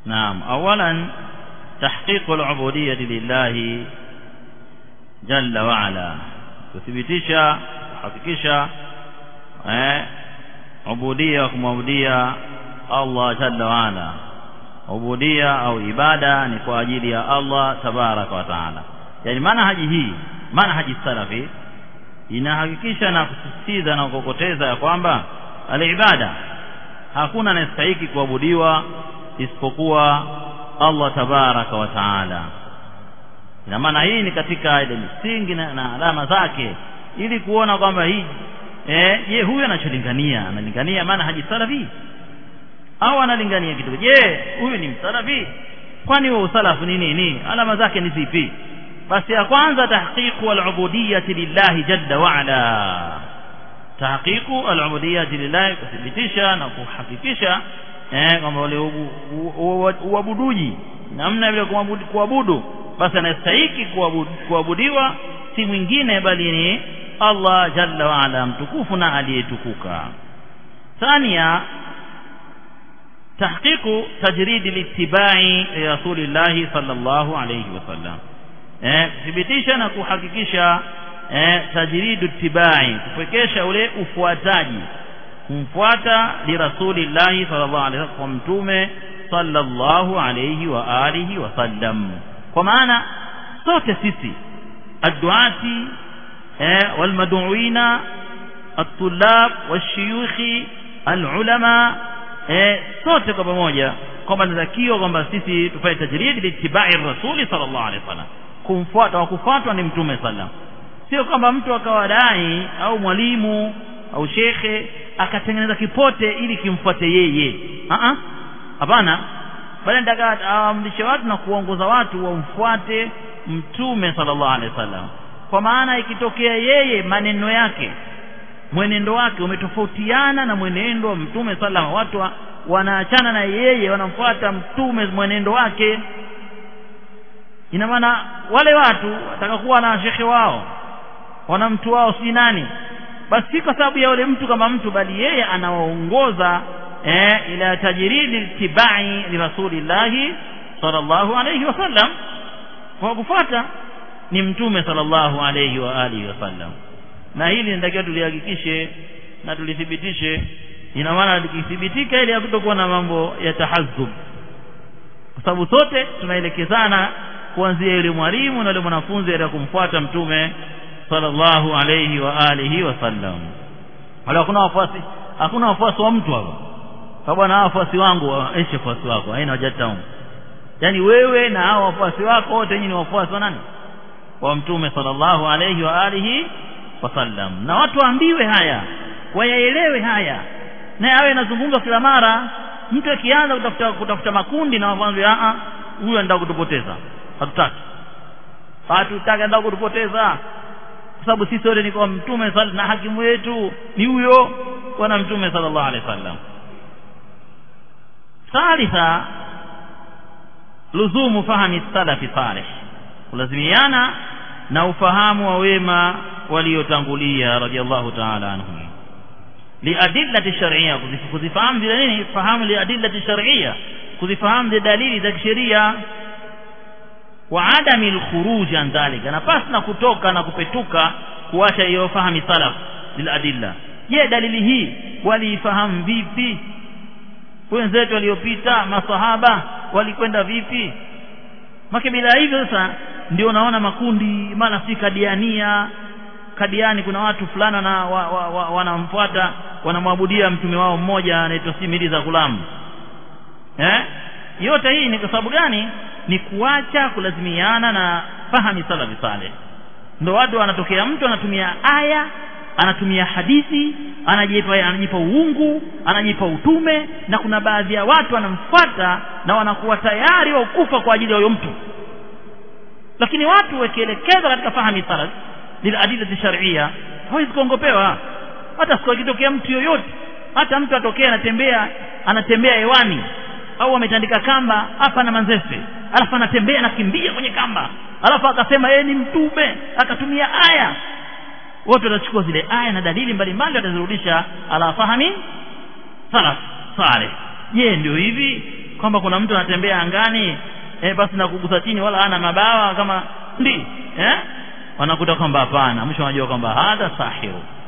naam awalan tahqiqu al-ubudiyyah lillahi jalla wa ala kuthibitisha kuhakikisha eh ubudia kumwabudia Allah jalla wa ala ubudia au ibada ni kwa ajili ya Allah tabaraka wa taala yani manhaji hii manhaji salafi inahakikisha na kusisitiza na kukokoteza ya kwamba alibada hakuna anayestahiki kuabudiwa isipokuwa Allah tabaraka wa taala ina maana hii ni katika ile misingi na, na alama zake ili kuona kwamba hii eh je huyu anacholingania analingania maana haji salafi au analingania kitu je huyu ni msalafi kwani huo usalafu ni nini alama zake ni zipi basi ya kwanza tahqiqu al-ubudiyyah lillahi jalla wa ala tahqiqu al-ubudiyyah lillahi kuthibitisha na kuhakikisha eh kwamba wale uabuduji namna vile kuabudu basi anastahiki kuabudiwa si mwingine bali ni Allah jalla wa ala mtukufu na aliyetukuka ثانيا تحقيق تجريد الاتباع لرسول الله صلى الله عليه وسلم eh kuthibitisha na kuhakikisha eh tajridu tibai kupekesha ule ufuataji kumfuata li rasulillahi sallallahu alaihi wasallam kwa mtume sallallahu alaihi wa alihi wasallam kwa maana sote sisi adduati eh walmad'uina الطلاب والشيوخ العلماء eh sote kwa pamoja kwamba natakiwa kwamba sisi tufanye tajridi litibai rasuli sallallahu alaihi wasallam kumfuata wa kufuatwa ni mtume sallam sio kwamba mtu akawadai au mwalimu au shekhe akatengeneza kipote ili kimfuate yeye a hapana bali nataka aamrishe watu na kuongoza watu wamfuate mtume sallallahu alaihi wasallam kwa maana ikitokea yeye maneno yake mwenendo wake umetofautiana na mwenendo wa mtume salama watu wa, wanaachana na yeye wanamfuata mtume mwenendo wake ina maana wale watu watakakuwa na shekhe wao wana mtu wao si nani basi si kwa sababu ya yule mtu kama mtu bali yeye anawaongoza eh, ila tajridi tibai li rasulillahi sallallahu alayhi wasallam kwa kufuata ni mtume sallallahu alayhi wa alihi wasallam na hili nitakiwa tulihakikishe na tulithibitishe ina maana likithibitika ili hakutokuwa na mambo ya tahazzub kwa sababu sote tunaelekezana kuanzia yule mwalimu na yule mwanafunzi ili kumfuata mtume sallallahu alayhi wa alihi wasallam wala hakuna wafuasi hakuna wafuasi wa mtu hapa kwa bwana wafuasi wangu aishe wafuasi wako haina haja tamu yani wewe na hao wafuasi wako wote nyinyi ni wafuasi wa nani wa mtume sallallahu alayhi wa alihi wasallam na watu waambiwe haya wayaelewe haya na awe anazungumza kila mara mtu akianza kutafuta kutafuta makundi na wafanzi a huyu anataka kutupoteza hatutaki hatutaki anataka kutupoteza kwa sababu sisi wote ni kwa mtume na hakimu wetu ni huyo bwana mtume sallallahu alaihi wasallam thalitha luzumu fahami salafi salih kulazimiana na ufahamu wa wema waliotangulia radhiallahu ta'ala anhum liadillati shar'iyya kuzifahamu zile nini fahamu liadillati shar'iyya kuzifahamu zile dalili za kisheria wa adami alkhuruj an dhalika na pasi na kutoka na kupetuka kuacha hiyo fahamu salaf liladilla je dalili hii waliifahamu vipi wenzetu waliopita masahaba walikwenda vipi make bila hivyo sasa ndio unaona makundi maana si kadiania kadiani kuna watu fulana na wa, wa, wa, wanamfuata wanamwabudia mtume wao mmoja anaitwa simili za kulamu eh yote hii ni kwa sababu gani ni kuacha kulazimiana na fahami salafi saleh ndio watu wanatokea mtu anatumia aya anatumia hadithi anajipa anajipa uungu anajipa utume na kuna baadhi ya watu wanamfuata na wanakuwa tayari wa kufa kwa ajili ya huyo mtu lakini watu wakielekezwa katika fahami salaf liladillati shar'iyya hawezi kuongopewa hata siku ikitokea mtu yoyote hata mtu atokea anatembea anatembea hewani au ametandika kamba hapa na manzese alafu anatembea anakimbia kwenye kamba alafu akasema yeye ni mtume akatumia aya wote watachukua zile aya na dalili mbalimbali watazirudisha ala fahami salaf saleh je ndio hivi kwamba kuna mtu anatembea angani eh, basi na kugusa chini wala hana mabawa kama ndi eh wanakuta kwamba hapana mwisho wanajua kwamba hadha sahiru